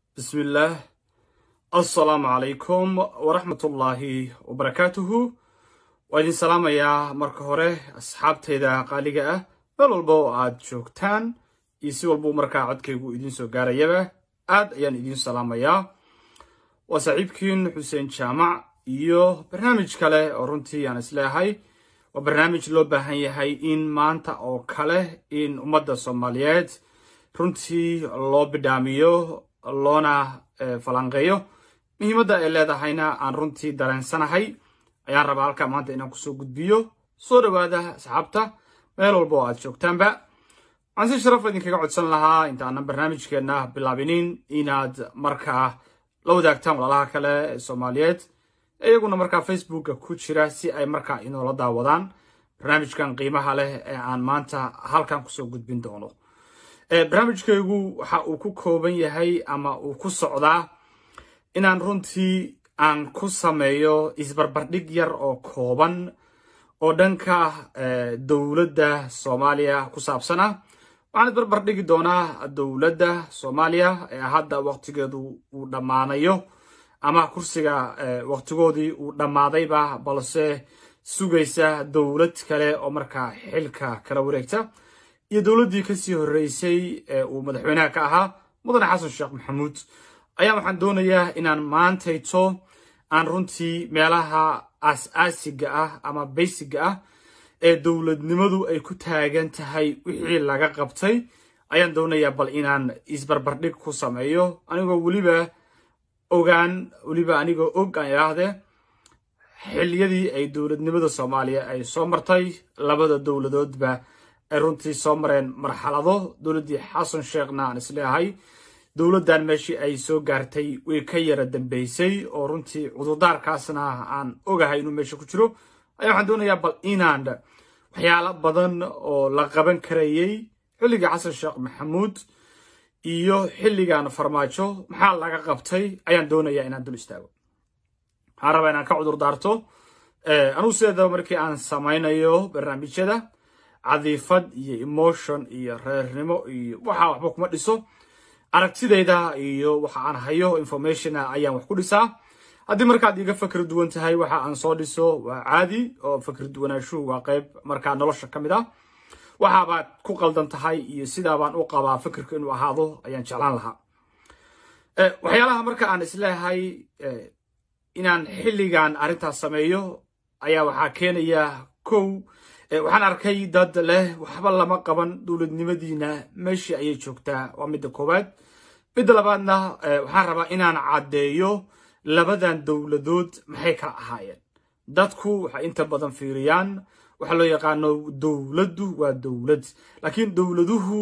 bismillaah assalaamu calaykum waraxmatullaahi wabarakaatuhu waa idin salaamayaa marka hore asxaabtayda qaaliga ah meel walba oo aad joogtaan iyo si walbuu markaa codkaygu idiin soo gaarayaba aad ayaan idiin salaamayaa waa saaxiibkiin xuseen jaamac iyo barnaamij kale oo runtii aan isleehay waa barnaamij loo baahan yahay in maanta oo kale in ummadda soomaaliyeed runtii loo bidhaamiyo loona falanqeeyo muhiimadda ay leedahayna aan runtii dareensanahay ayaan rabaa halkaa maanta inaan kusoo gudbiyo soo dhowaada asxaabta meel walba oo aad joogtaanba waxaan si sharaf idinkaga codsan lahaa intaanan barnaamijkeenna bilaabinin inaad markaa la wadaagtaan walaalaha kale ee soomaaliyeed iyaguna markaa facebooka ku jira si ay markaa inoola daawadaan barnaamijkan qiimaha leh ee aan maanta halkan kusoo gudbin doono barnaamijkaygu waxa uu ku kooban yahay ama uu ku socdaa inaan runtii aan ku sameeyo isbarbardhig yar oo kooban oo dhanka dowladda soomaaliya ku saabsan ah waxaan isbarbardhigi doonaa dowladda soomaaliya ee hadda waqtigeedu uu dhammaanayo ama kursiga waqtigoodii uu dhammaadayba balse sugaysa dowlad kale oo markaa xilka kala wareegta iyo dowladdii kasii horreysay ee uu madaxweynaha ka ahaa mudane xasan sheekh maxamuud ayaa waxaan doonayaa inaan maantayto aan runtii meelaha aas-aasiga ah ama baysiga ah ee dowladnimadu ay ku taagan tahay wixii laga qabtay ayaan doonayaa bal inaan isbarbardhig ku sameeyo anigoo weliba ogaan weliba anigoo og aan idhaahdee xiliyadii ay dowladnimada soomaaliya ay soo martay labada dowladoodba ay runtii soo mareen marxalado dowladdii xasan sheekhna aan isleehay dowladdan meeshii ay soo gaartay way ka yara dambeysay oo runtii cudurdaarkaasna aan ogahay inuu meesha ku jiro ayaa waxaan doonayaa bal inaan waxyaalo badan oo la qaban karayey xilligii xasan sheekh maxamuud iyo xilligan farmaajo maxaa laga qabtay ayaan doonayaa inaan dul istaago waxaan rabaa inaan ka cudurdaarto anugu sideedaba markii aan samaynayo barnaamijyada cadiifad iyo emotion iyo reernimo iyo waxa waxba kuma dhiso aragtidayda iyo waxa aan hayo informationa ayaan wax ku dhisaa haddii markaad iga fakri duwan tahay waxa aan soo dhiso waa caadi oo fakri duwanaashuhu waa qayb markaa nolosha ka mid ah waxaabaad ku qaldan tahay iyo sidaabaan u qabaa fikirka inuu ahaado ayaan jeclaan lahaa waxyaalaha marka aan isleehay inaan xilligan arrintaas sameeyo ayaa waxaa keenaya kow waxaan arkay dad leh waxba lama qaban dowladnimadiina meeshii ayay joogtaa waa midda koowaad midda labaadna waxaan rabaa inaan caddeeyo labadan dowladood maxay kala ahaayeen dadku waxay inta badan fiiriyaan waxaa loo yaqaano dowladdu waa dowlad laakiin dowladuhu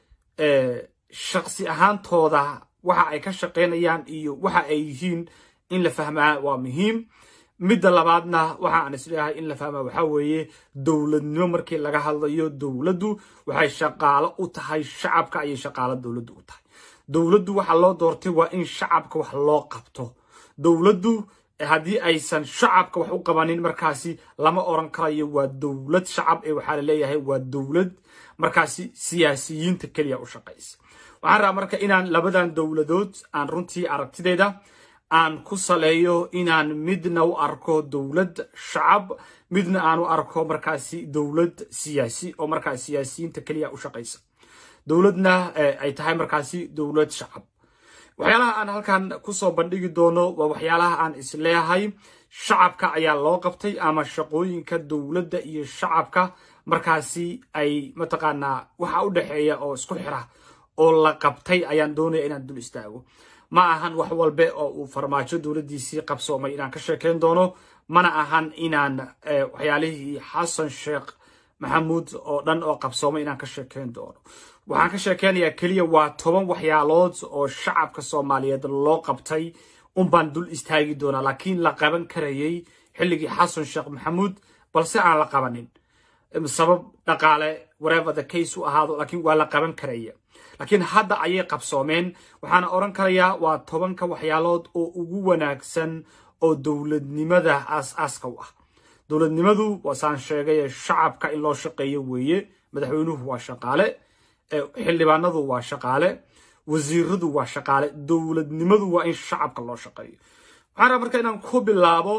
shaksi ahaantooda waxa ay ka shaqaynayaan iyo waxa ay yihiin in la fahmaa waa muhiim midda labaadna waxa aan isleeyahay in la fahmaa waxaa weeye dowladnimo markii laga hadlayo dowladdu waxay shaqaalo u tahay shacabka ayay shaqaalo dowladdu u tahay dowladdu waxa loo doortay waa in shacabka wax loo qabto dowladdu haddii aysan shacabka wax u qabanin markaasi lama oran karayo waa dowlad shacab ee waxaa la leeyahay waa dowlad markaasi siyaasiyiinta keliya u shaqaysa waxaan rabaa marka inaan labadan dowladood aan runtii aragtideyda aan ku saleeyo inaan midna u arko dowlad shacab midna aan u arko markaasi dowlad siyaasi oo markaa siyaasiyiinta keliya u shaqaysa dowladna ay tahay markaasi dowlad shacab waxyaalaha aan halkan kusoo bandhigi doono waa waxyaalaha aan isleeyahay shacabka ayaa loo qabtay ama shaqooyinka dowladda iyo shacabka markaasi ay mataqaanaa waxa u dhexeeya oo isku xira oo la qabtay ayaan doonaya inaan dul istaago ma ahan wax walbe oo uu farmaajo dowladdiisii qabsoomay inaan ka sheekayn doono mana ahan inaan waxyaalihii xasan sheekh maxamuud oo dhan oo qabsoomay inaan ka sheekayn doono waxaan ka sheekeynayaa keliya waa toban waxyaalood oo shacabka soomaaliyeed loo qabtay unbaan dul istaagi doonaa laakiin la qaban karayey xilligii xasan sheekh maxamuud balse aan la qabanin sabab dhaqaale whatever the case u ahaado laakiin waa la qaban karaya laakiin hadda ayay qabsoomeen waxaana odhan karayaa waa tobanka waxyaalood oo ugu wanaagsan oo dowladnimada aas-aaska u ah dowladnimadu waasaan sheegay shacabka in loo shaqeeyo weeye madaxweynuhu waa shaqaale xildhibaanadu waa shaqaale wasiiradu waa shaqaale dowladnimadu waa in shacabka loo shaqeeyo waxaan rabaa marka inaan ku bilaabo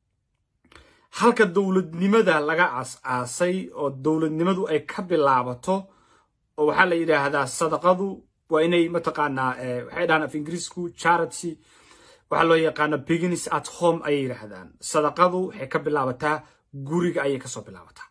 halka dowladnimada laga aas-aasay oo dowladnimadu ay ka bilaabato oo waxaa la yidhaahdaa sadaqadu waa inay mataqaanaa waxay dhahaan af ingiriisku charity waxaa loo yaqaana beginis at home ayay yidhaahdaan sadaqadu waxay ka bilaabataa guriga ayay kasoo bilaabataa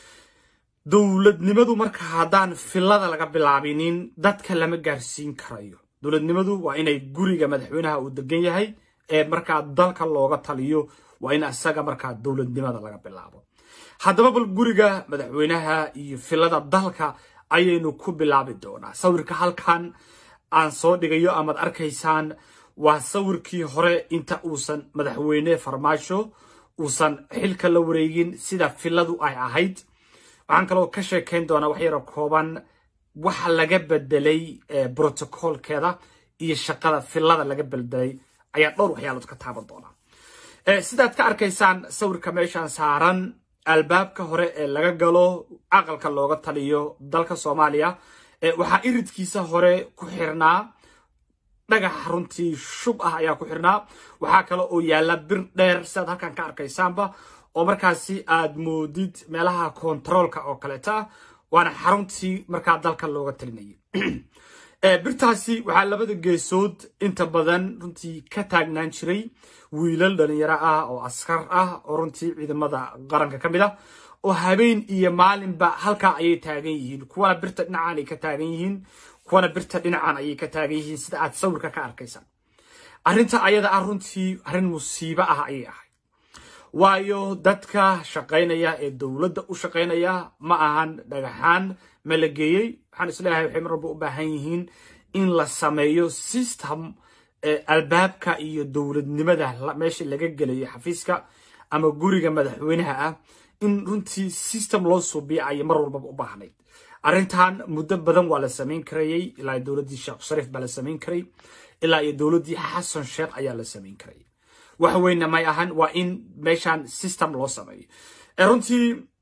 dowladnimadu marka haddaan filada laga bilaabinin dadka lama gaarsiin karayo dowladnimadu waa inay guriga madaxweynaha uu degan yahay ee markaa dalka looga taliyo waa in isaga markaa dowladnimada laga bilaabo haddaba bal guriga madaxweynaha iyo filada dalka ayaynu ku bilaabi doonaa sawirka halkan aan soo dhigayo amaad arkaysaan waa sawirkii hore inta uusan madaxweyne farmaasho uusan xilka la wareegin sida filadu ay ahayd waxaan kaloo ka sheekayn doonaa wax yaro kooban waxa laga bedelay brotocolkeeda iyo shaqada filada laga bedelay ayaa dhowr waxyaalood ka taaban doonaa sidaad ka arkaysaan sawirka meeshaan saaran albaabka hore ee laga galo aqalka looga taliyo dalka soomaaliya waxaa iridkiisa hore ku xirnaa dhagax runtii shub ah ayaa ku xirnaa waxaa kale oo yaalla bir dheer sidaad halkan ka arkaysaanba oo markaasi aad moodid meelaha kontaroolka oo kaleeta ah waana xaruntii markaa dalka looga talinayay birtaasi waxaa labada geesood inta badan runtii ka taagnaan jiray wiilal dhalinyaro ah oo askar ah oo runtii ciidamada qaranka ka mid ah oo habeen iyo maalinba halkaa ayay taagan yihiin kuwana birta dhinacan ay ka taagan yihiin kuwana birta dhinacan ayay ka taagan yihiin sida aad sawirka ka arkaysaan arrinta ayada ah runtii arrin musiibo ah ayay ahayd waayo dadka shaqaynaya ee dowladda u shaqaynaya ma ahan dhagaxaan ma la geeyey waxaan isleeyahay waxay mar walba u baahan yihiin in la sameeyo system albaabka iyo dowladnimada meesha laga gelayo xafiiska ama guriga madaxweynaha ah in runtii system loo suubiya ayay mar walbaba u baahnayd arrintan muddo badan waa la samayn karayey ilaa dowladdii sheekh shariif baa la samayn karay ilaa iyo dowladdii xasan sheekh ayaa la samayn karayay wax weynna may ahan waa in meeshan system loo sameeyo runtii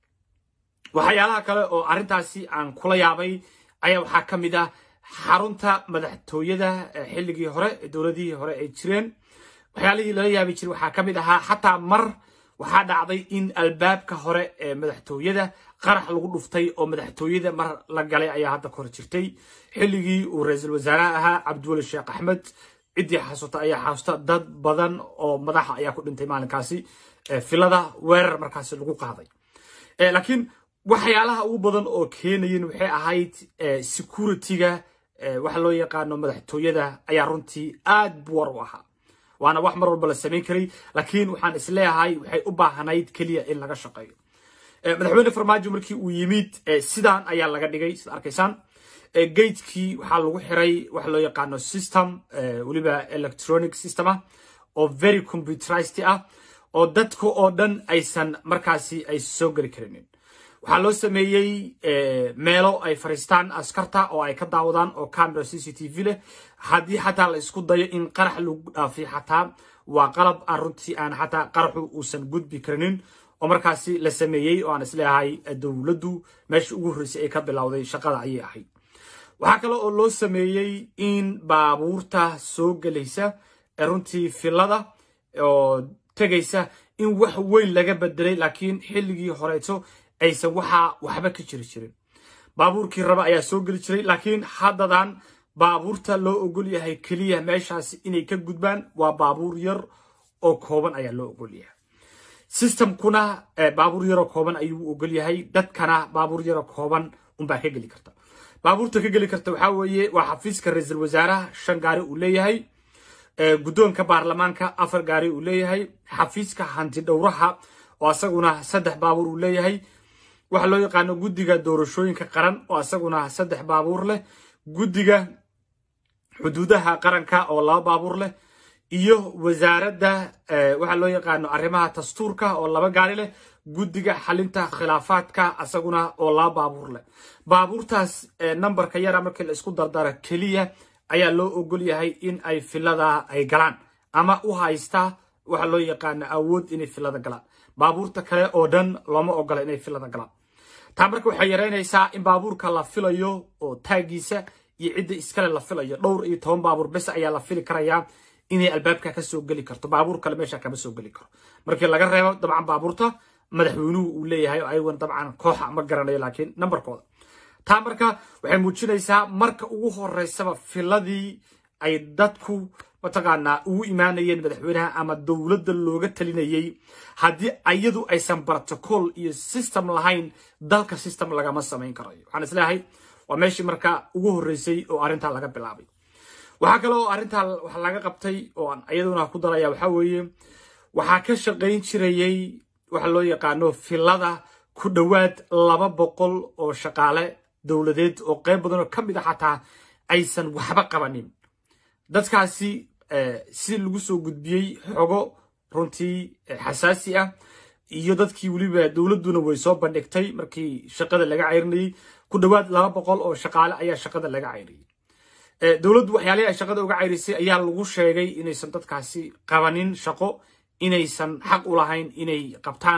waxyaalaha kale oo arrintaasi aan kula yaabay ayaa waxaa ka mid ah xarunta madaxtooyada xilligii hore dowladihii hore ay jireen waxyaalihii lala yaabi jiray waxaa ka mid ahaa xataa mar waxaa dhacday in albaabka hore ee madaxtooyada qarax lagu dhuftay oo madaxtooyada mar la galay ayaa hadda ka hor jirtay xilligii uu ra-iisul wasaaraha ahaa cabdiweli sheekh axmed ciddii xasuusta ayaa xasuusta dad badan oo madaxa ayaa ku dhintay maalinkaasi filada weerar markaasi lagu qaaday laakiin waxyaalaha ugu badan oo keenayin waxay ahayd security-ga waxa loo yaqaano madaxtooyada ayaa runtii aad buwar u ahaa waana wax mar walba la samayn karay laakiin waxaan isleeyahay waxay u baahnayd keliya in laga shaqeeyo madaxweyne farmaajo markii uu yimid sidaan ayaa laga dhigay sida arkaysaan gatekii waxaa lagu xiray waxa loo yaqaano system weliba electronic system ah oo very computerized ah oo dadka oo dhan aysan markaasi ay soo geli karinin waxaa loo sameeyey meelo ay fariistaan askarta oo ay ka daawadaan oo camera c c t v leh haddii xataa la isku dayo in qarax lagu dhaafiyo xataa waa qalab aan runtii aan xataa qaraxu uusan gudbi karinin oo markaasi la sameeyey oo aan isleeyahay dowladdu meesha ugu horreysay ay ka bilowday shaqada ayay ahayd waxaa kale oo loo sameeyey in baabuurta soo gelaysa ee runtii filada oo tegaysa in wax weyn laga bedelay laakiin xilligii horeeto aysan waxaa waxba ka jiri jirin baabuurkii raba ayaa soo geli jiray laakiin haddadan baabuurta loo ogol yahay keliya meeshaasi inay ka gudbaan waa baabuur yar oo kooban ayaa loo ogol yahay systemkuna baabuur yaroo kooban ayuu ogol yahay dadkana baabuur yaroo kooban unbaa ka geli karta baabuurta ka geli karta waxaa weeye waa xafiiska ra-iisul wasaaraha shan gaari uu leeyahay guddoonka baarlamaanka afar gaari uu leeyahay xafiiska hanti dhowraha oo asaguna saddex baabuur uu leeyahay waxaa loo yaqaano guddiga doorashooyinka qaran oo asaguna saddex baabuur leh guddiga xuduudaha qaranka oo laba baabuur leh iyo wasaaradda waxaa loo yaqaano arrimaha dastuurka oo laba gaari leh guddiga xalinta khilaafaadka asaguna oo laba baabuur leh baabuurtaas nambarka yara markii la isku dardara keliya ayaa loo ogol yahay in ay filada ay galaan ama u haysta waxa loo yaqaano awood inay filada galaan baabuurta kale oo dhan looma ogola inay filada galaan taa marka waxay yaraynaysaa in baabuurka la filayo oo taagiisa iyo cidda iskale la filayo dhowr iyo toban baabuur bes ayaa la fili karayaa inay albaabka ka soo geli karto baabuur kale meesha kama soo geli karo markii laga reebo dabcan baabuurta madaxweynuhu uu leeyahay oo ayagoon dabcan kooxa ma garanayo laakiin nambarkooda taa marka waxay muujinaysaa marka ugu horeysaba filadii ay dadku mataqaanaa ugu imaanayeen madaxweynaha ama dowladda looga talinayay haddii ayadu aysan protocol iyo system lahayn dalka system lagama samayn karayo waxaan isleeyahay waa meeshii marka ugu horreysay oo arrintaa laga bilaabay waxaa kale oo arrintaa wax laga qabtay oo aan iyaduna ku daraya waxaa weeye waxaa ka shaqayn jirayay waxa loo yaqaano filada ku dhowaad laba boqol oo shaqaale dowladeed oo qayb badan oo ka mid a xataa aysan waxba qabanin dadkaasi si lagu soo gudbiyey xogo runtii xasaasi ah iyo dadkii weliba dowladduna way soo bandhigtay markii shaqada laga ceyrinayay ku dhowaad laba boqol oo shaqaale ayaa shaqada laga ceyriyey dowladdu waxyaalihii ay shaqada uga ceyrisay ayaa lagu sheegay inaysan dadkaasi qabanin shaqo inaysan xaq u lahayn inay qabtaan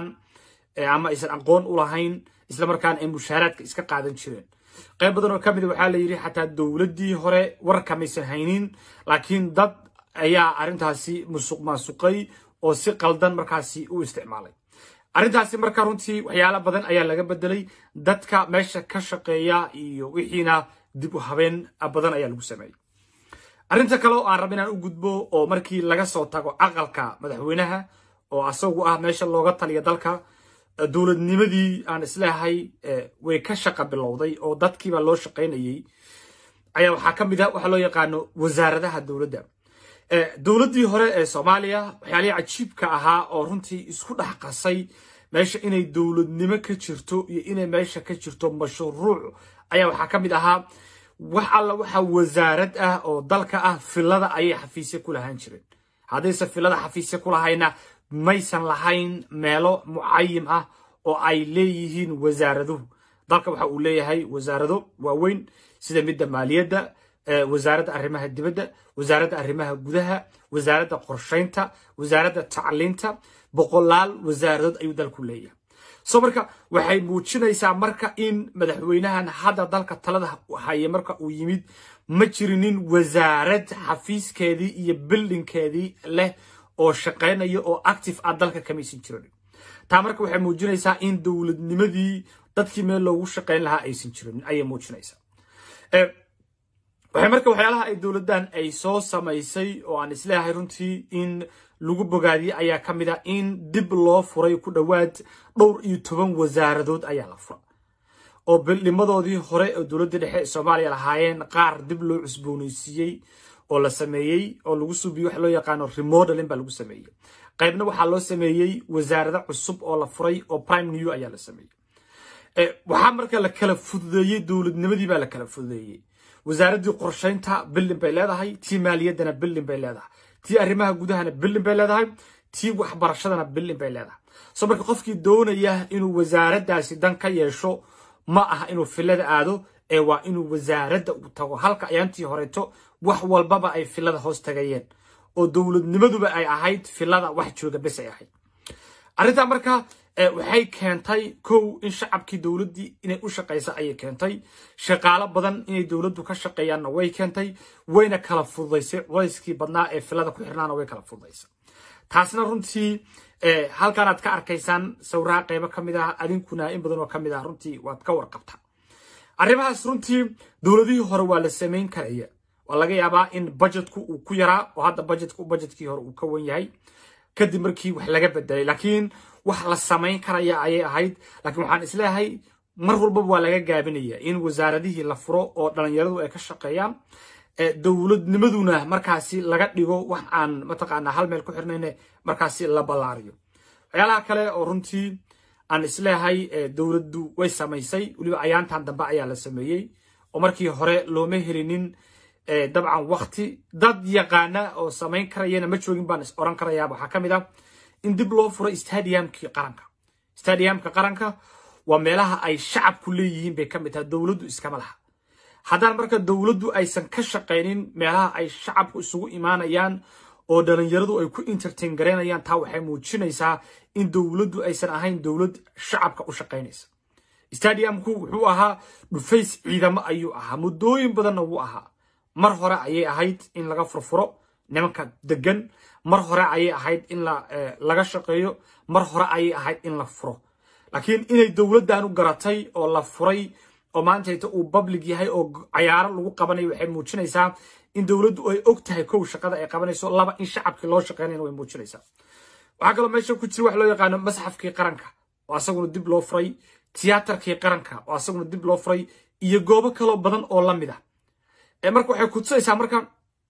ama aysan aqoon u lahayn islamarkaana ay mushaaraadka iska qaadan jireen qayb badan oo ka mid waxaa la yidhi xataa dowladdii hore warka maysan haynin laakiin dad ayaa arrintaasi musuq maasuqay oo si qaldan markaasi u isticmaalay arrintaasi marka runtii waxyaalo badan ayaa laga bedelay dadka meesha ka shaqeeya iyo wixiina dib u habeen badan ayaa lagu sameeyey arrinta kale oo aan raba inaan u gudbo oo markii laga soo tago aqalka madaxweynaha oo asagu ah meesha looga taliya dalka dowladnimadii aan isleehay way ka shaqa bilowday oo dadkiiba loo shaqaynayay ayaa waxaa ka mid a waxaa loo yaqaano wasaaradaha dowladda dowladdii hore ee soomaaliya waxyaalihii cajiibka ahaa oo runtii isku dhex qasay meesha inay dowladnimo ka jirto iyo inay meesha ka jirto mashruuc ayaa waxaa ka mid ahaa wax alla waxa wasaarad ah oo dalka ah filada ayay xafiisya ku lahaan jireen haddayse filada xafiisya ku lahayna maysan lahayn meelo mucayim ah oo ay leeyihiin wasaaraduhu dalka waxa uu leeyahay wasaarado waaweyn sida midda maaliyadda wasaaradda arrimaha dibadda wasaaradda arrimaha gudaha wasaaradda qorshaynta wasaaradda tacliinta boqolaal wasaaradood ayuu dalku leeyahay so marka waxay muujinaysaa marka in madaxweynahan hadda dalka talada haya marka uu yimid ma jirinin wasaarad xafiiskeedii iyo bildinkeedii leh oo shaqaynaya oo active ah dalka kamaysan jirin taa marka waxay muujinaysaa in dowladnimadii dadkii meel loogu shaqayn lahaa aysan jirin ayay muujinaysaa waxay marka waxyaalaha ay dowladdan ay soo samaysay oo aan isleeyahay runtii in lagu bogaadiyey ayaa ka mid ah in dib loo furay ku dhowaad dhowr iyo toban wasaaradood ayaa la fura oo bildhimadoodii hore oo dowladda dhexe ee soomaaliya lahaayeen qaar dib loo cusboonaysiiyey oo la sameeyey oo lagu subiyo waxa loo yaqaano remodeling baa lagu sameeyey qaybna waxaa loo sameeyey wasaarado cusub oo la furay oo prime new ayaa la sameeyey waxaa marka la kala fududeeyey dowladnimadii baa la kala fududeeyey wasaaraddii qorshaynta bildin bay leedahay tii maaliyaddana bildin bay leedahay tii arrimaha gudahana bildin bay leedahay tii waxbarashadana bildin bay leedahay so marka qofkii doonaya inuu wasaaraddaasi dan ka yeesho ma aha inuu filada aado ee waa inuu wasaaradda u tago halka ayaantii horeeto wax walbaba ay filada hoos tagayeen oo dowladnimaduba ay ahayd filada wax jooga bes ay ahayd arrintaa marka waxay keentay kow in shacabkii dowladdii inay u shaqaysa ayay keentay shaqaalo badan inay dowladdu ka shaqeeyaanna way keentay wayna kala fududaysay culayskii badnaa ee filada ku xirnaana way kala fududaysay taasna runtii halkaanaad ka arkaysaan sawiraha qaybo ka mid ah adinkuna in badan oo ka mid ah runtii waad ka warqabtaa arrimahaas runtii dowladihii hore waa la samayn karaya waa laga yaabaa in budgetku uu ku yaraa oo hadda budgetku budgetkii hore uu ka wan yahay kadib markii wax laga bedelay laakiin wax la samayn karaya ayay ahayd laakiin waxaan isleeyahay mar walbaba waa laga gaabinaya in wasaaradihii la furo oo dhalinyaradu ay ka shaqeeyaan dowladnimaduna markaasi laga dhigo wax aan mataqaanaa hal meel ku xirnayne markaasi la ballaariyo waxyaalaha kale oo runtii aan isleeyahay dowladdu way samaysay weliba ayaantan dambe ayaa la sameeyey oo markii hore looma helinin dabcan wakti dad yaqaana oo samayn karayana ma joogin baan is oran karayaa waxaa ka mid ah in dib loo furo stadiumkii qaranka stadiumka qaranka waa meelaha ay shacabku leeyihiin bay ka mid tahay dowladdu iskama laha haddaan marka dowladdu aysan ka shaqaynin meelaha ay shacabku isugu imaanayaan oo dhalinyaradu ay ku entertain garaynayaan taa waxay muujinaysaa in dowladdu aysan ahayn dowlad shacabka u shaqaynaysa stadiumku wuxuu ahaa dhufays ciidamo ayuu ahaa muddooyin badanna wuu ahaa mar hore ayay ahayd in laga furfuro nimanka degan mar hore ayay ahayd in laga shaqeeyo mar hore ayay ahayd in la furo laakiin inay dowladdan u garatay oo la furay oo maantayta uu public yahay oo cayaaro lagu qabanayo waxay muujinaysaa in dowladdu ay og tahay kow shaqada ay qabanayso laba in shacabkii loo shaqeynayna way muujinaysaa waxaa kaloo meesha ku jira wax loo yaqaano masxafkii qaranka oo asaguna dib loo furay tiyaatarkii qaranka oo asaguna dib loo furay iyo goobo kaloo badan oo la mid ah marka waxay kutusaysaa marka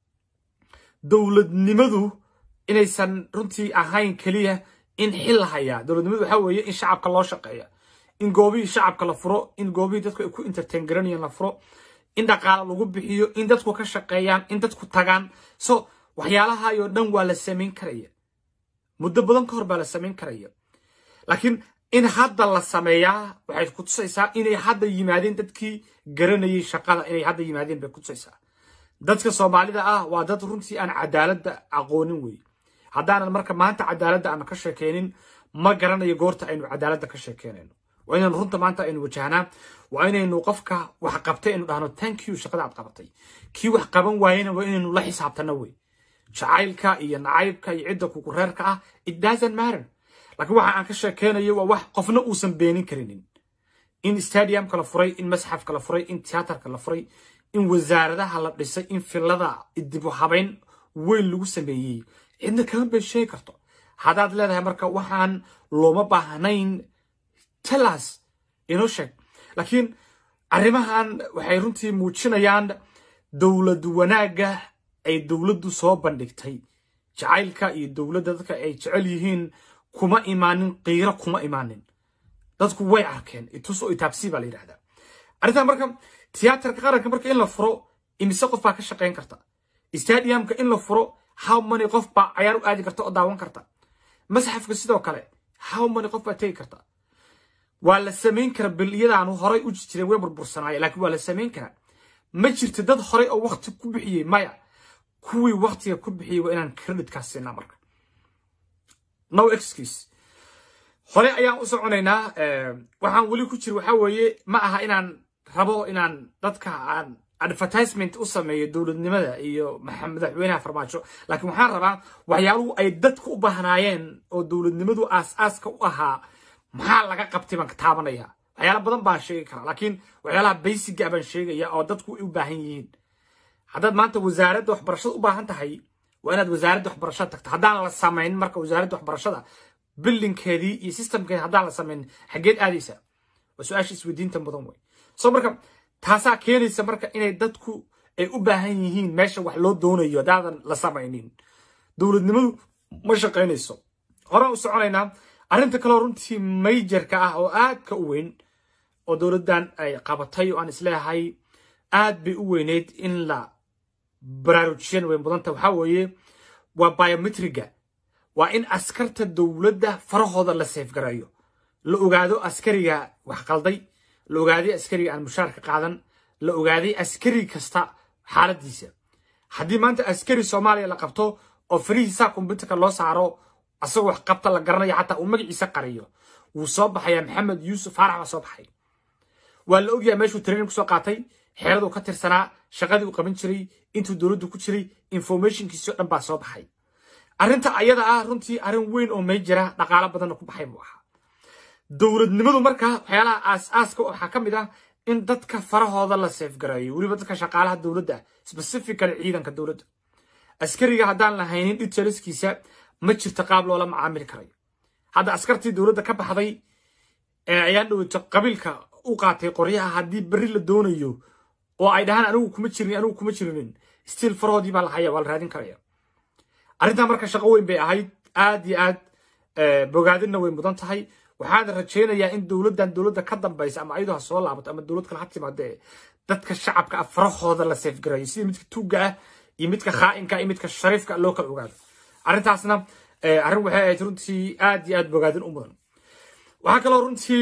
dowladnimadu inaysan runtii ahayn keliya in xil la hayaa dowladnimadu waxaa weeye in shacabka loo shaqeeya in goobihii shacabka la furo in goobihii dadku ay ku entertain garanayaan la furo in dhaqaale lagu bixiyo in dadku ka shaqeeyaan in dadku tagaan so waxyaalahaayoo dhan waa la samayn karaya muddo badan ka hor baa la samayn karaya laakiin in hadda la sameeyaa waxay kutusaysaa inay hadda yimaadeen dadkii garanayay shaqada inay hadda yimaadeen bay kutusaysaa dadka soomaalida ah waa dad runtii aan cadaaladda aqoonin wey haddaanan marka maanta cadaaladda aan ka sheekeynin ma garanayo goorta aynu cadaaladda ka sheekeynayno waa inaynu runta maanta aynu wajahnaa waa inaynu qofka wax qabtay aynu dhahno thank you shaqada aad qabatay kii wax qaban waayena waa inaynu la xisaabtano wey jacaylka iyo nacaybka iyo cidda kugu reerka ah it doesn't matter laakiin waxa aan ka sheekeynayo waa wax qofna uusan beenin karinin in stadiumka la furay in masxafka la furay in tiyaatarka la furay in wasaaradaha la dhisay in filada dibu habayn weyn lagu sameeyey cidna kama been sheegi karto haddaad leedahay marka waxaan looma baahnayn telas inoo sheeg laakiin arrimahan waxay runtii muujinayaan dowlad wanaagga ay dowladdu soo bandhigtay jacaylka iyo dowladda dadka ay jecel yihiin kuma imaanin qiiro kuma imaanin dadku way arkeen itus oo itaabsi baa la yidhahdaa arrintan marka tiyaatarka qaranka marka in la furo imise qof baa ka shaqayn karta stadiumka in la furo how many qof baa cayaar u aadi karta oo daawan karta masxafka sidoo kale how many qof baa tegi karta waa la samayn kara biliyadaanu horay u jireen way burbursanaayeen laakiin waa la samayn karaa ma jirto dad horay oo wakti ku bixiyey maya kuwii waktiga ku bixiyey waa inaan creditkaas siinaa marka no excuse hore ayaan u soconaynaa waxaan weli ku jira waxaa weeye ma aha inaan rabo inaan dadka aan advertisement u sameeyo dowladnimada iyo madaxweynaha farmaajo laakiin waxaan rabaa waxyaaluhu ay dadku u baahnaayeen oo dowladnimadu aas-aaska u ahaa maxaa laga qabtay baan ka taabanaya waxyaala badan baan sheegi karaa laakiin waxyaalaha baysiga baan sheegaya oo dadku u baahan yihiin haddaad maanta wasaaradda waxbarashada u baahan tahay waa inaad wasaaradda waxbarashada tagto haddaan la samayn marka wasaaradda waxbarashada bildinkeedii iyo systemkeedi haddaan la samayn xaggeed aadaysa waa su-aasha isweydiinta mudan wey so marka taasaa keenaysa marka inay dadku ay u baahan yihiin meesha wax loo doonayo haddaadan la samaynin dowladnimadu ma shaqaynayso horaan u soconaynaa arrinta kaloo runtii mayjarka ah oo aadka u weyn oo dowladdan ay qabatay oo aan isleeyahay aad bay u weyneyd in la baraarujiyan way mudanta waxaa weeye waa biometriga waa in askarta dowladda farahooda la seefgareeyo la ogaado askariga wax qalday la ogaaday askariga aan mushaarka qaadan la ogaaday askari kasta xaaladiisa haddii maanta askari soomaaliya la qabto oo farihiisa kombyuutarka loo saaro asagoo wax qabta la garanayo xataa uu magaciisa qariyo wuu soo baxayaa maxamed yuusuf faarax baa soo baxay waa la ogyahay meeshuu training kusoo qaatay xeeraduu ka tirsanaa shaqadii uu qaban jiray intuu dowladdu ku jiray informationkiisii o dhan baa soo baxay arrinta ayada ah runtii arrin weyn oo may jira dhaqaalo badanna ku baxay buu ahaa dowladnimadu marka waxyaalaha aas-aaska waxaa ka mid ah in dadka farahooda la seefgareeyo weliba dadka shaqaalaha dowladda specifically ciidanka dowladda askariga haddaan la haynin detailskiisa ma jirto qaab loola macaamili karayo hadda askartii dowladda ka baxday ayaan dhoweyto qabiilka u qaatay qoryaha haddii berri la doonayo oo ay dhahaan anigu kuma jirin anigu kuma jirinin stiil farahoodii baa la haya waa la raadin karaya arrintan marka shaqo weyn bay ahayd aad iyo aad bogaadinna way mudan tahay waxaan rajaynayaa in dowladdan dowladda ka dambaysa ama ayadoo ha soo laabato ama dowlad kale ha timaadee dadka shacabka ah farahooda la seefgareeyo sida midka tuugga ah iyo midka khaa'inka iyo midka shariifka loo kala ogaado arrintaasna arrin waxay ahayd runtii aad iyo aad bogaadin u mudan waxaa kaloo runtii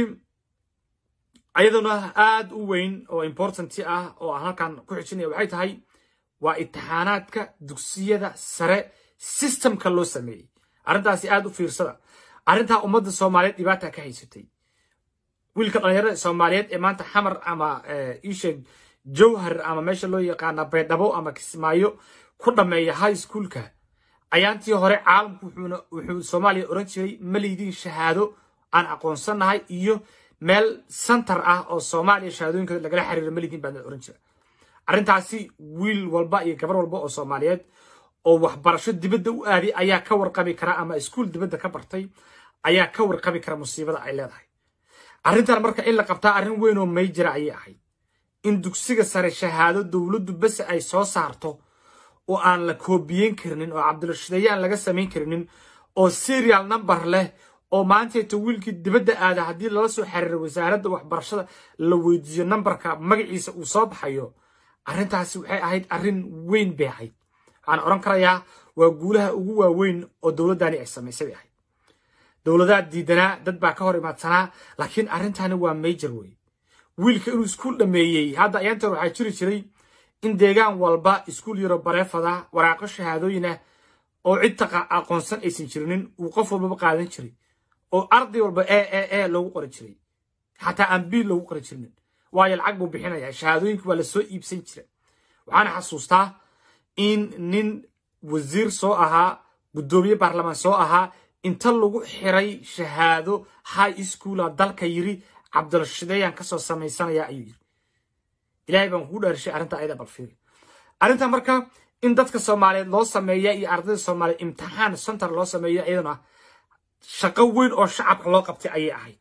ayaduna aad u weyn oo importanti ah oo aan halkan ku xijinaya waxay tahay waa imtixaanaadka dugsiyada sare systemka loo sameeyey arrintaasi aad u fiirsada arrintaa ummadda soomaaliyeed dhibaata ka haysatay wiilka dhalinyarada soomaaliyeed ee maanta xamar ama isheeg jowhar ama meesha loo yaqaana baydhabo ama kismaayo ku dhameeya high schoolka ayaantii hore caalamku wuxuu soomaaliya oran jiray maliydin shahaado aan aqoonsanahay iyo meel center ah oo soomaaliya shahaadooyinka lagala xiriiro maliydin baa oran jira arrintaasi wiil walba iyo gabar walba oo soomaaliyeed oo waxbarasho dibadda u aaday ayaa ka warqabi kara ama iskuul dibadda ka bartay ayaa ka warqabi kara musiibada ay leedahay arrintan marka in la qabtaa arrin weyn oo mayjira ayay ahayd in dugsiga sare shahaado dowladdu bese ay soo saarto oo aan la koobiyeyn karinin oo cabdirashideeyaan laga samayn karinin oo serial number leh oo maanteeto wiilkii dibadda aada haddii lala soo xiriiro wasaaradda waxbarashada la weydiiyo nambarka magaciisa uu soo baxayo arrintaasi waxay ahayd arrin weyn bay ahayd waxaan odhan karayaa waa guulaha ugu waaweyn oo dowladdani ay samaysay bay ahayd dowladaha diidanaa dad baa ka hor imaadsanaa laakiin arrintani waa major wey wiilka inuu iskuul dhameeyey hadda ayaantan waxaa jiri jiray in deegaan walba iskuul yaro bareefada waraaqo shahaadooyin ah oo cid aqoonsan aysan jirinin uu qof walbaba qaadan jiray oo arday walba e e e loogu qori jiray xataa aan biil loogu qori jirinin waayo lacag buu bixinaya shahaadooyinka waa lasoo iibsan jira waxaana xasuustaa in nin wasiir soo ahaa guddoomiye baarlamaan soo ahaa inta lagu xiray shahaado high schoola dalka yiri cabdirashideeyaan kasoo samaysanaya ayuu yiri ilaahay baan kugu dhaarishay arrinta ayada balfiiri arrinta marka in dadka soomaaliyeed loo sameeya iyo ardayda soomaaliyeed imtixaan center loo sameeyo iyaduna shaqo weyn oo shacabka loo qabtay ayay ahayd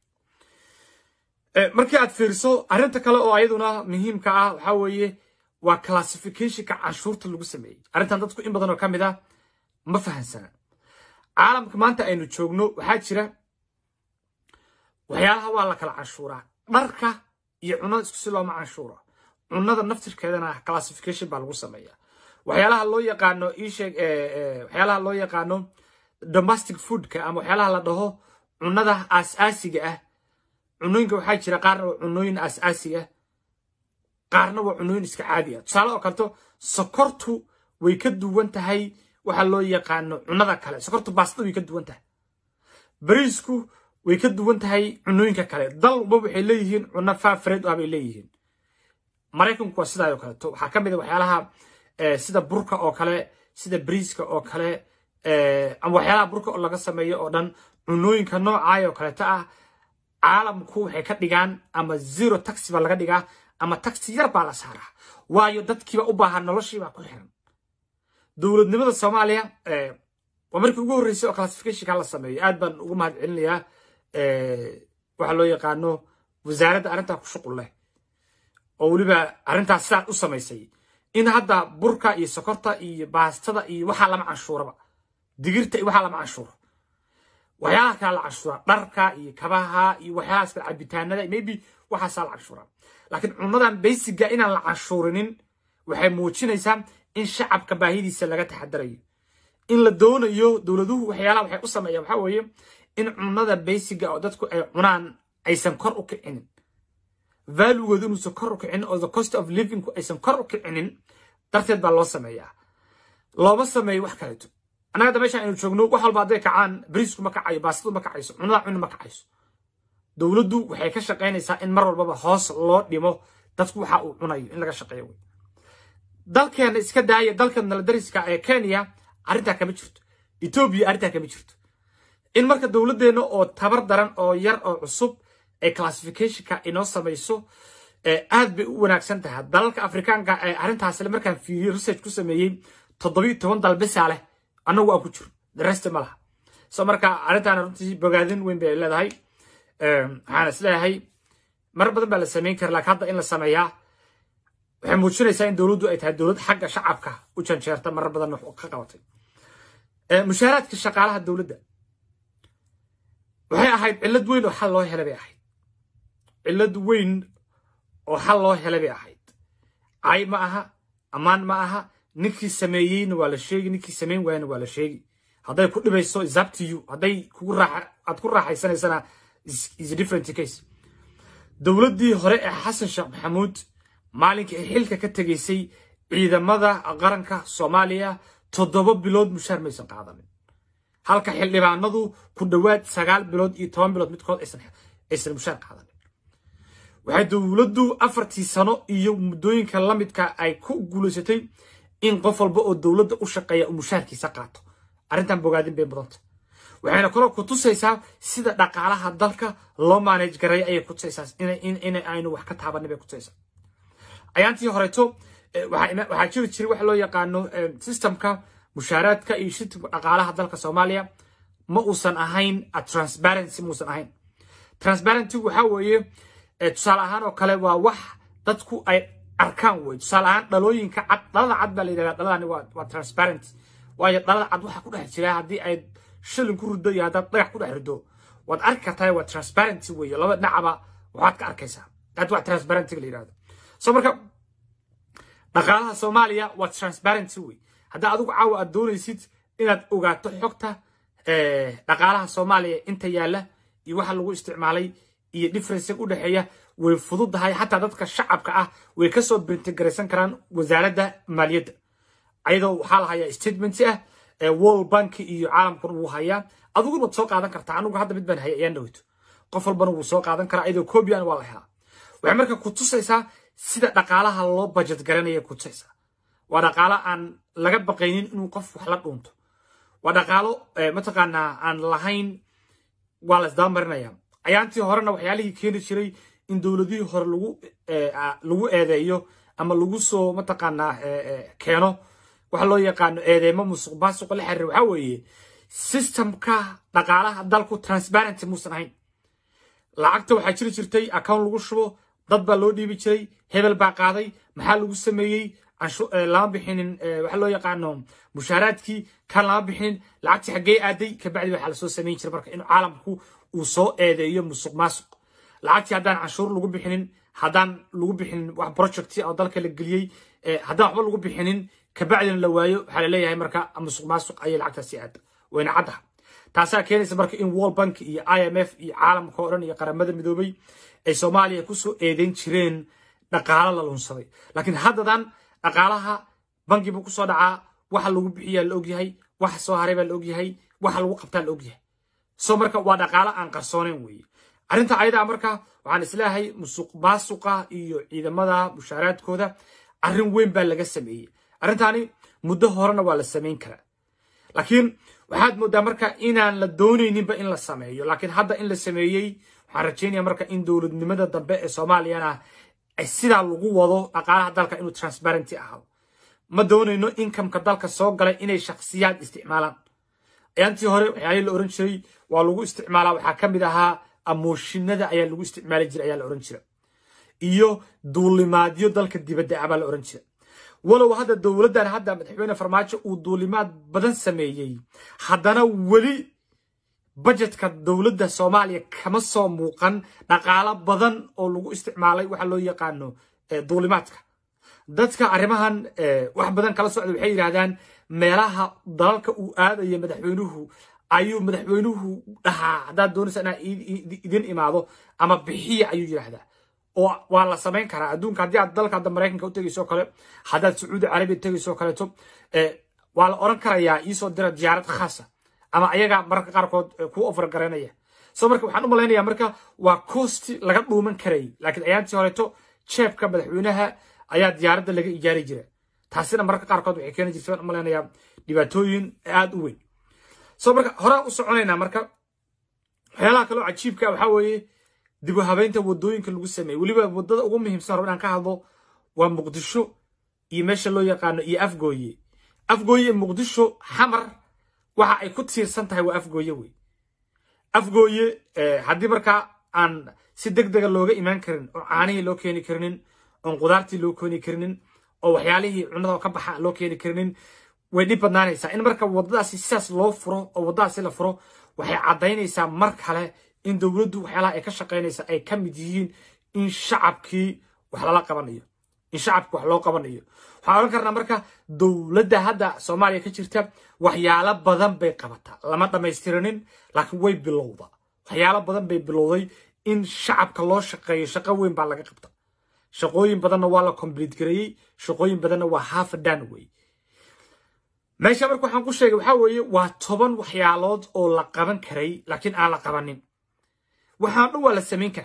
markii aad fiiriso arrinta kale oo ayaduna muhiimka ah waxaa weeye waa classificationka canshuurta lagu sameeyey arrintan dadku in badan oo ka mid ah ma fahansana caalamka maanta aynu joogno waxaa jira waxyaalaha waa la kala canshuuraa dharka iyo cunada isku si looma canshuura cunada naftirkeedana classification baa lagu sameeyaa waxyaalaha loo yaqaano isheeg waxyaalaha loo yaqaano domestic foodka ama waxyaalaha la dhaho cunada aas-aasiga ah cunooyinka waxaa jira qaarna waa cunooyin aas-aasi ah qaarna waa cunooyin iska caadi ah tusaale oo kaleto sokortu way ka duwan tahay waxa loo yaqaano cunada kale sokortu baastada way ka duwan tahay bariisku way ka duwan tahay cunooyinka kale dal walba waxay leeyihiin cuno faafred ah bay leeyihiin maraykanku waa sidaa oo kaleeto waxaa ka mid a waxyaalaha sida burka oo kale sida bariiska oo kale ama waxyaalaha burka oo laga sameeyo oo dhan cunooyinka noocaay oo kaleeto ah caalamku waxay ka dhigaan ama zero taxi baa laga dhigaa ama taxi yar baa la saaraa waayo dadkiiba u baahan noloshiibaa ku xiran dowladnimada soomaaliya waa markii ugu horreysay oo classificationka la sameeyo aad baan ugu mahad celinayaa waxa loo yaqaano wasaaradda arrintaa ku shuqul leh oo weliba arrintaas sidaas u samaysay in hadda burka iyo sokorta iyo baastada iyo waxaa lama canshuuraba digirta iyo waxaa lama canshuuro waxyaalaha kale la canshuura dharka iyo kabaha iyo waxyaalahaas kale cabitaanada maybe waxaasaa la canshuuraa laakiin cunadan baysiga inaan la canshuurinin waxay muujinaysaa in shacabka baahidiisa laga taxadarayo in la doonayo dowladuhu waxyaalaha waxay u sameeyaan waxaa weeye in cunada baysiga oo dadku ay cunaan aysan kor u kicinin valuegood inuusan kor u kicinin oo the cost of livingku aysan kor u kicinin darteed baa loo sameeyaa looma sameeyo wax kaleeto annaga hadda meeshaan aynu joogno wax walba hadday kacaan bariisku ma kacayo baastadu ma kacayso cunada cuni ma kacayso dowladdu waxay ka shaqaynaysaa in mar walbaba hoos loo dhimo dadku waxa uu cunayo in laga shaqeeyo wey dalkeena iska daaya dalka naladariska ee kenya arrintaa kama jirto etoobiya arrintaa kama jirto in marka dowladdeena oo tabar daran oo yar oo cusub ay classificationka inoo samayso aad bay u wanaagsan tahay dalalka afrikaanka ee arrintaasle markaan fiiriyey research ku sameeyey toddobiyo toban dal bisaa leh annagu aan ku jiro dareste ma laha so marka arrintaana runtii bogaadin weyn bay leedahay waxaan is leeyahay mar badan baa la samayn kara laakiin hadda in la sameeyaa waxay muujinaysaa in dowladdu ay tahay dowlad xagga shacabka u janjeerta marar badan wax ka qabatay mushaaraadka shaqaalaha dowladda waxay ahayd cillad weyn oo xal loo helay bay ahayd cillad weyn oo xal loo helay bay ahayd cay ma aha ammaan ma aha ninkii sameeyeyna waa la sheegi ninkii samayn waayna waa la sheegi hadday ku dhibayso is up to you hadday kugu raaxa aad ku raaxaysanaysana is a different case dowladdii hore ee xasan sheekh maxamuud maalinkii ay xilka ka tegaysay ciidamada qaranka soomaaliya toddoba bilood mushaar maysan qaadanin halka xildhibaanadu ku dhowaad sagaal bilood iyo toban bilood midkood aysan mushaar qaadanin waxay dowladdu afartii sano iyo muddooyinka la midka ay ku guulaysatay in qof walba oo dowladda u shaqeeya uu mushaarkiisa qaato arrintan bogaadin bay mudanta waxayna kaloo ku tusaysaa sida dhaqaalaha dalka loo manage gareeya ayay ku tusaysaa in aynu wax ka taabanin bay ku tusaysaa ayaantii horeeto waxaa jiri jiray waxa loo yaqaano systemka mushaaraadka iyo shirka dhaqaalaha dalka soomaaliya ma uusan ahayn transparency muusan ahayn transparency waxa weeye tusaale ahaan oo kale waa wax dadku ay arkaan wey tusaale ahaan dhalooyinka cad dhalada cad baa la yidhahdaa dhaladani waa transparent waayo dhalada cad waxaa ku dhex jira haddii ay shilin ku rido iyo haddaad dhagax ku dhex rido waad arki kartaa waa transparency weeye laba dhinacaba waxaad ka arkaysaa aad wax transparency la yidhahdo so marka dhaqaalaha soomaaliya waa transparency wey haddaa adigu caawa aad doonaysid inaad ogaato xogta dhaqaalaha soomaaliya inta yaalla iyo waxa lagu isticmaalay iyo differencega u dhexeeya way fududahay xataa dadka shacabka ah way kasoo bintigaraysan karaan wasaaradda maaliyadda ayadoo waxaa la hayaa statement ah world bank iyo caalamkuna wuu hayaa adiguna waad soo qaadan kartaa anigu hadda mid baan hayay ayaan dhaweyto qof walbana wuu soo qaadan karaa ayadoo cobian waa la helaa waxay marka ku tusaysaa sida dhaqaalaha loo budget garanaya ku tusaysaa waa dhaqaalo aan laga baqaynin inuu qof wax la dhuunto waa dhaqaalo mataqaanaa aan lahayn waa la isdabamarinaya ayaantii horena waxyaalihii keeni jiray in dowladihii hore lagu lagu eedeeyo ama lagu soo mataqaanaa keeno waxa loo yaqaano eedeymo musuq maasuqa la xiriira waxaa weeye systemka dhaqaalaha dalku transparency muusan ahayn lacagta waxaa jiri jirtay account lagu shubo dad baa loo dhiibi jiray hebel baa qaaday maxaa lagu sameeyey lama bixinin waxa loo yaqaano mushaaraadkii kan lama bixinin lacagtii xaggee aaday kabacdi waxaa lasoo samayn jiray marka inuu caalamku uu soo eedeeyo musuq maasuq lacagtii haddaan canshuur lagu bixinin haddaan lagu bixinin wax projecti oo dalka la geliyey haddaan waxba lagu bixinin kabacdina la waayo waxaa laleeyahay marka musuq maasuq ayay lacagtaasi aada wayna caddaha taasaa keenaysa marka in world bank iyo i m f iyo caalamka oo dhan iyo qaramada midoobay ay soomaaliya kusoo eedeyn jireen dhaqaalo la lunsaday laakiin haddadan dhaqaalaha bangi buu kusoo dhacaa waxa lagu bixiyaa la ogyahay waxa soo haray baa la ogyahay waxa lagu qabtaa la ogyahay so marka waa dhaqaalo aan qarsooneyn weeye arrinta ayadaa marka waxaan isleeyahay musuq maasuqa iyo ciidamada mushaaraadkooda arrin weyn baa laga sameeyey arrintaani muddo horena waa la samayn karaa laakiin waxaad moodaa marka inaan la doonayninba in la sameeyo laakiin hadda in la sameeyey waxaan rajaynaya marka in dowladnimada dambe ee soomaaliyana sidaa lagu wado dhaqaalaha dalka inuu transparency ahaado ma doonayno inkamka dalka soo galay inay shakhsiyaad isticmaalaan ayaantii hore waxyaalihii la oran jiray waa lagu isticmaalaa waxaa ka mid ahaa amooshinada ayaa lagu isticmaali jiray ayaa la oran jira iyo duulimaadyo dalka dibadda ah baa la oran jira walow hadda dowladdan hadda madaxweyne farmaajo uu duulimaad badan sameeyey haddana weli bajetka dowladda soomaaliya kama soo muuqan dhaqaalo badan oo lagu isticmaalay waxa loo yaqaano duulimaadka dadka arrimahan wax badan kala socda waxay yidhaahdaan meelaha dalalka uu aadayo madaxweynuhu ayuu madaxweynuhu dhahaa haddaad doonaysa inaa idin imaado ama bixiya ayuu yidhaahdaa oo waa la samayn karaa adduunka haddii aad dalka hadda maraykanka u tegayso kale haddaad sacuudi carabiya tegayso kaleeto waa la oran karayaa iisoo dira diyaarad khaasa ama ayaga mararka qaarkood ku ofar garanaya so marka waxaan u malaynaya marka waa costi laga dhuuman karay laakiin ayaantii horeeto jeebka madaxweynaha ayaa diyaaradda laga ijaari jira taasina mararka qaarkood waxay keeni jirta u malaynayaa dhibaatooyin aada u weyn so marka horaan u soconaynaa marka waxyaalaha kaloo cajiibka waxaa weeye dib u habeynta wadooyinka lagu sameeyey weliba wadada ugu muhiimsan rabo inaan ka hadlo waa muqdisho iyo meesha loo yaqaano iyo afgooye afgooye muqdisho xamar waxa ay ku tiirsan tahay waa afgooye wey afgooye haddii markaa aan si deg dega looga imaan karin oo caanihii loo keeni karinin oon qudaartii loo keeni karinin oo waxyaalihii cunada ka baxa loo keeni karinin way dhib badnaanaysaa in marka wadadaasi sidaas loo furo oo wadadaasi la furo waxay caddaynaysaa mar kale in dowladdu waxyaalaha ay ka shaqaynaysa ay ka mid yihiin in shacabkii wax lala qabanayo in shacabki wax loo qabanayo waxaan odhan karnaa marka dowladda hadda soomaaliya ka jirta waxyaalo badan bay qabataa lama dhammaystiranin laakiin way bilowda waxyaalo badan bay bilowday in shacabka loo shaqeeyo shaqo weyn baa laga qabta shaqooyin badanna waa la complete gareeyey shaqooyin badanna waa half done wey meesha marka waxaan ku sheegay waxaa weeye waa toban waxyaalood oo la qaban karay laakiin aan la qabanin waxaan dhan waa la samayn karaa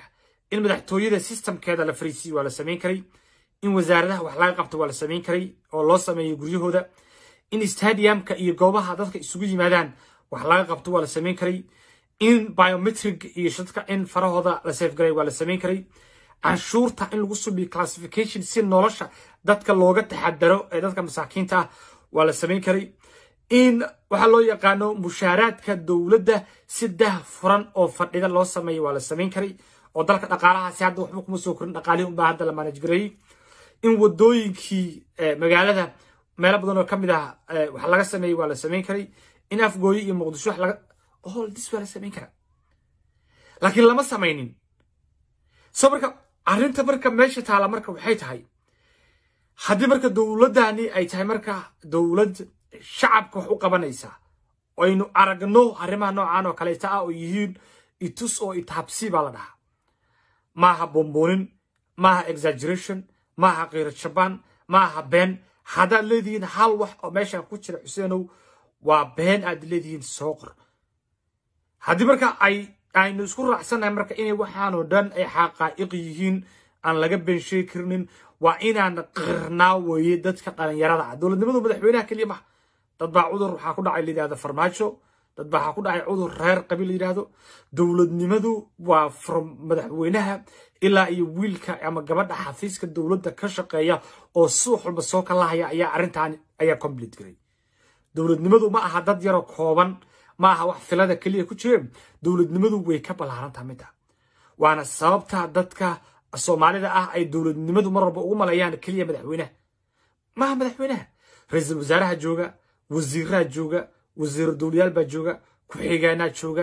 in madaxtooyada systemkeeda la fariisiyo waa la samayn karay in wasaaradaha wax laga qabto waa la samayn karay oo loo sameeyo guryahooda in stadiumka iyo goobaha dadka isugu yimaadaan wax laga qabto waa la samayn karay in biometric iyo shadka in farahooda la safegaray waa la samayn karay canshuurta in lagu subiyo classification si nolosha dadka looga taxadaro ee dadka masaakiinta ah waa la samayn karay in waxaa loo yaqaano mushaaraadka dowladda si dah furan oo fadhida loo sameeyo waa la samayn karay oo dalka dhaqaalahaasi hadda waxba kuma soo korin dhaqaalihi unbaa hadda la manage gareeyey in wadooyinkii magaalada meelo badan oo ka mid ah wax laga sameeyey waa la samayn karay in afgooye iyo muqdisho wax laga all this waa la samayn karaa laakiin lama samaynin so marka arrinta marka meesha taala marka waxay tahay haddii marka dowladdani ay tahay marka dowlad shacabka wax u qabanaysa aynu aragno arrimaha noocan oo kaleeta ah oo yihiin itus oo itaabsi baa la dhahaa maaha bomboonin maaha exaggeration maaha kiiro jabaan maaha been haddaad leedihiin hal wax oo meeshan ku jira xuseenow waa been aad leedihiin soo qor haddii marka ay aynu isku raacsannahay marka inay waxaanoo dhan ay xaqaa'iq yihiin aan laga been sheegi karinin waa inaan qirnaa weeye dadka dhalinyarada ah dowladnimadu madaxweynaha keliya maha dad baa cudur waxaa ku dhacay layidhahdo farmaajo dad baa waxaa ku dhacay cudur reer qabiil la yidhahdo dowladnimadu waa from madaxweynaha ilaa iyo wiilka ama gabadha xafiiska dowladda ka shaqeeya oo suux walba soo kalahaya ayaa arrintan ayaa complete garay dowladnimadu ma aha dad yaroo kooban ma aha wax filada keliya ku jireen dowladnimadu way ka ballaarantaa midda waana sababta dadka soomaalida ah ay dowladnimadu mar walba ugu maleeyaan keliya madaxweynaha maaha madaxweynaha ra-iisul wasaaraha jooga wasiiraha jooga wasiir dowlayaal baa jooga ku-xigeenaa jooga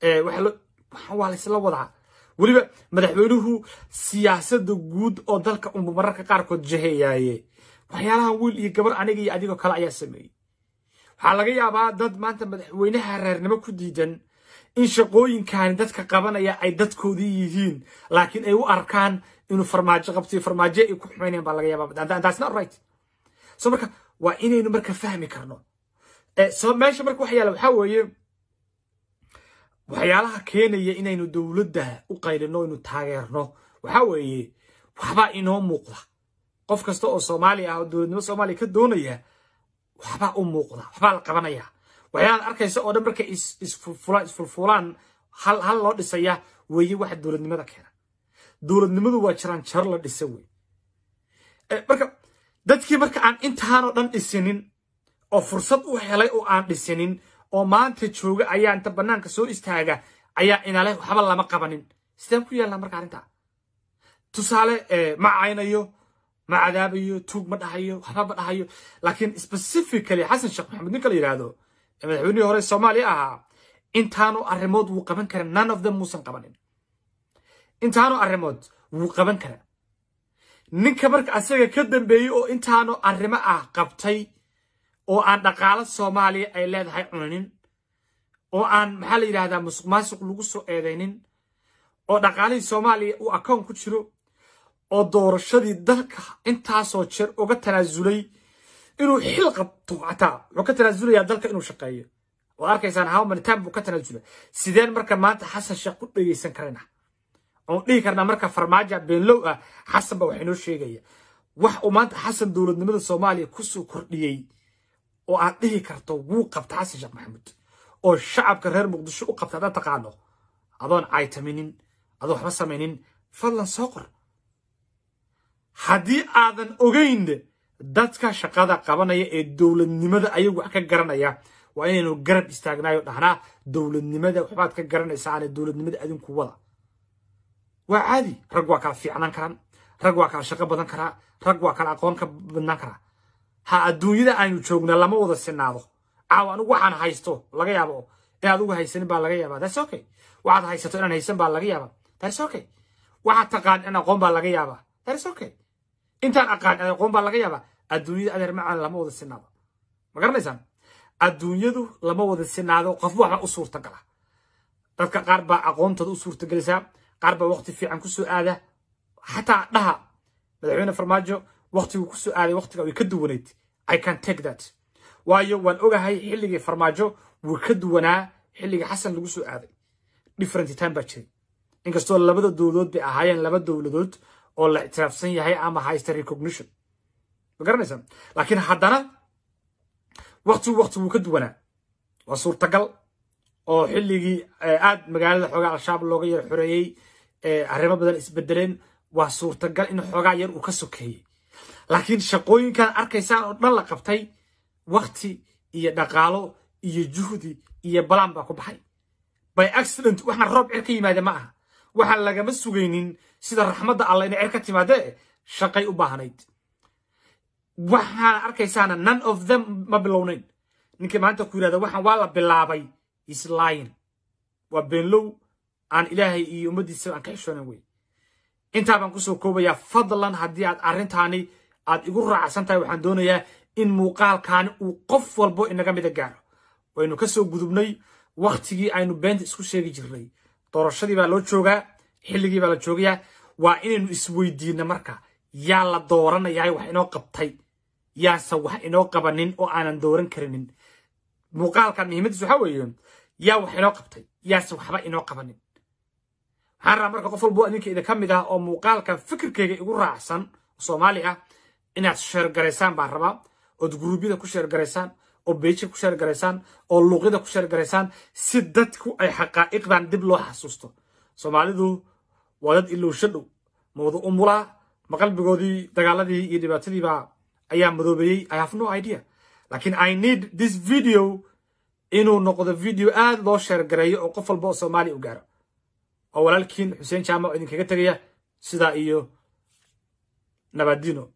waa laysla wadaa weliba madaxweynuhu siyaasadda guud oo dalka unba mararka qaarkood jaheeyaaye waxyaalaha wiil iyo gabar aniga iyo adigoo kale ayaa sameeyey waxaa laga yaabaa dad maanta madaxweynaha reernimo ku diidan in shaqooyinkani dadka qabanaya ay dadkoodii yihiin laakiin ay u arkaan inuu farmaajo qabtiyo farmaajo ay ku xumaynayan baa laga yaabaa that's not right so marka waa inaynu marka fahmi karno so meesha marka waxa yaala waxaa weeye waxyaalaha keenaya inaynu dowladda u qaylino inu taageerno waxaa weeye waxbaa inoo muuqda qof kasta oo soomaaliya ah oo dowladnimo soomaaliya ka doonaya waxbaa u muuqda waxbaa la qabanaya waxyaalaad arkaysa oo dhan markay isfulfulaan hal hal loo dhisaya weeye waxa dowladnimada keena dowladnimadu waa jiraan jaro la dhisa wey marka dadkii marka aan intaanoo dhan dhisinin oo fursad u helay oo aan dhisinin oo maanta jooga ayaa inta bannaanka soo istaaga ayaa inale waxba lama qabanin sideen ku yeelnaa marka arrinta tusaale ma caynayo ma cadaabayo tuug ma dhahayo waxba ma dhahayo laakiin specifically xasan sheekh maxamed ninka la yidhaahdo madaxweynihii hore soomaaliya ahaa intaanu arrimood wuu qaban kara none of them muusan qabanin intaanu arrimood wuu qaban kara ninka marka asaga ka dambeeyey oo intaanu arrimo ah qabtay oo aan dhaqaalo soomaaliya ay leedahay cuninin oo aan maxaa la yidhahdaa musuq maasuq lagu soo eedaynin oo dhaqaalihii soomaaliya uu akoon ku jiro oo doorashadii dalka intaasoo jeer uga tanaasulay inuu xil qabto xataa wuxuu ka tanaasulayaa dalka inuu shaqeeyo oo arkaysaan how many time buu ka tanaasula sideen marka maanta xasan sheekh ku dhegeysan karana oon dhihi karnaa marka farmaajo beenlow ah xasan ba wax inoo sheegaya wax uu maanta xasan dowladnimada soomaaliya kusoo kordhiyey oo aad dhihi karto wuu qabta xasan sheekh maxamuud oo shacabka reer muqdisho u qabta haddaad taqaano adoon caytaminin adoo waxba samaynin fadlan soo qor haddii aadan ogeyn dadka shaqada qabanaya ee dowladnimada ayagu wax ka garanaya waa inaynu garab istaagnayo dhahnaa dowladnimada waxbaad ka garanaysaane dowladnimada adinku wada waa caadi rag waa kala fiicnaan karaan rag waa kala shaqo badan karaa rag waa kala aqoon ka badnaan karaa ha adduunyada aynu joogna lama wada sinaado caaw anigu waxaan haysto laga yaabo inaad uga haysanin baa laga yaabaa that's okay waxaad haysato inaan haysan baa laga yaabaa that's okay waxaad taqaan in aqoon baa laga yaabaa that's okay intaan aqaan in aqoon baa laga yaabaa adduunyada adeer macaan lama wada sinaado ma garanaysaan adduunyadu lama wada sinaado qof waxba u suurta gala dadka qaar baa aqoontooda u suurta gelisaa qaar baa waqti fiican ku soo aada xataa dhaha madaxweyne farmaajo waqtigu ku soo aaday waqtiga way ka duwanayd i can take that waayo waan ogahay xilligii farmaajo wuu ka duwanaa xilligii xasan lagu soo aaday different time baa jiray inkastoo labada dowladood bay ahaayeen laba dowladood oo la ictiraafsan yahay ama haysta recognition ma garanaysaa laakiin haddana waktigu wakti wuu ka duwanaa waa suurtagal oo xilligii aad magaalada xoogaa al-shabaab looga yar xoreeyey arrimo badan isbedeleen waa suurtagal in xoogaa yar uu ka sokeeyey laakiin shaqooyinkan arkaysaan oo dhan la qabtay wakti iyo dhaqaalo iyo juhdi iyo balaan baa ku baxay by accident waxaan roob cer ka yimaade ma aha waxaan lagama sugaynin sida raxmadda alla inay cer ka timaadee shaqay u baahnayd waxaan arkaysaana none of them ma bilownayn ninkii maanta ku yidhahda waxaan waa la bilaabay islyin waa beenlow aan ilaahay iyo ummaddiisa aan ka xishoonan wey intaa baan kusoo koobayaa fadlan haddii aad arrintaani aad igu raacsan tahay waxaan doonayaa in muuqaalkaani uu qof walbo inaga mida gaaro waynu ka soo gudubnay wakhtigii aynu beenta isku sheegi jirnay doorashadii baa loo joogaa xilligii baa la joogayaa waa inaynu isweydiinno marka yaa la dooranayaa wax inoo qabtay yaase wax inoo qabanin oo aanan dooran karinin muuqaalkan muhiimadiis waxaa weeye yaa wax inoo qabtay yaase waxba inoo qabanin waxaan rabaa marka qof walbo idinka idinka mid ah oo muuqaalkan fikirkayga igu raacsan soomaali ah inaad sheergaraysaan baan rabaa ood guruubyada ku sheergaraysaan oo beejka ku sheergaraysaan oo luuqyada ku sheergaraysaan si dadku ay xaqaa'iqdan dib loo xasuusto soomaalidu waa dad ilowsho dhow mawda umulaa ma qalbigoodii dagaaladii iyo dhibaatadiibaa ayaa madoobeeyey i have no idea laakiin i need this video inuu noqdo video aad loo sheergareeyo oo qof walba oo soomaaliya u gaaro oo walaalkiin xuseen jaamac oo idinkaga tegaya sidaa iyo nabadino